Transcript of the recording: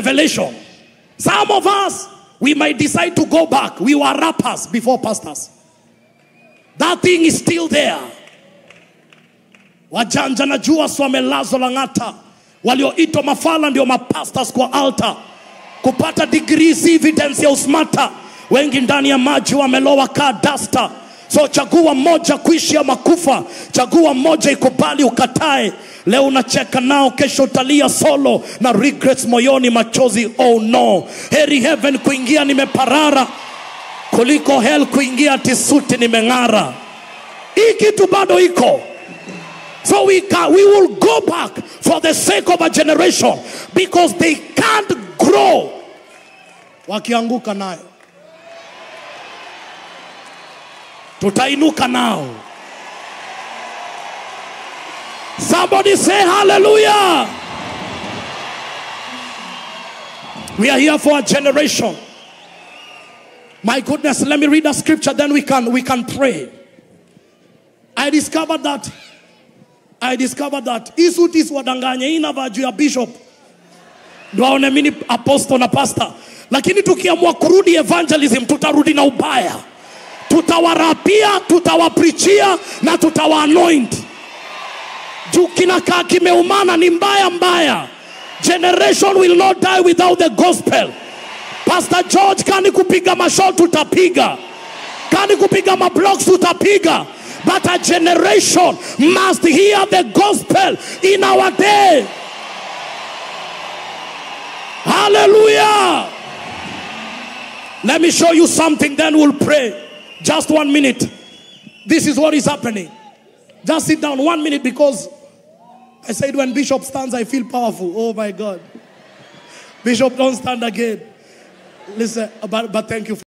revelation. Some of us, we might decide to go back. We were rappers before pastors. That thing is still there. Wajanja najua si wamelazwa Lang'ata, walioitwa mafala ndio mapastors kwa altar, kupata degree si evidence ya usmata. Wengi ndani ya maji wamelowa kaa dasta. So chagua moja, kuishi ama kufa. Chagua moja, ikubali ukatae. Leo unacheka nao, kesho utalia solo na regrets moyoni, machozi oh no. Heri heaven kuingia nimeparara kuliko hell kuingia tisuti nimeng'ara. Hii kitu bado iko. So we can, we will go back for the sake of a generation because they can't grow. Wakianguka nayo tutainuka nao. Somebody say hallelujah. We are here for a generation. My goodness, let me read a scripture, then we can we can pray. I discovered that I discovered that hii suti isiwadanganye, hii inavaa juu ya bishop ndo aone mimi ni apostle na pastor, lakini tukiamua kurudi evangelism tutarudi na ubaya, tutawarapia, tutawaprichia na tutawaanoint juu kinakaa kimeumana, ni mbaya mbaya. Generation will not die without the gospel. Pastor George, kani kupiga mashot tutapiga, kani kupiga mablocks tutapiga, but a generation must hear the gospel in our day. Hallelujah. Let me show you something, then we'll pray. Just one minute. This is what is happening. Just sit down one minute because I said when Bishop stands, I feel powerful. Oh my God. Bishop, don't stand again. Listen, but, but thank you.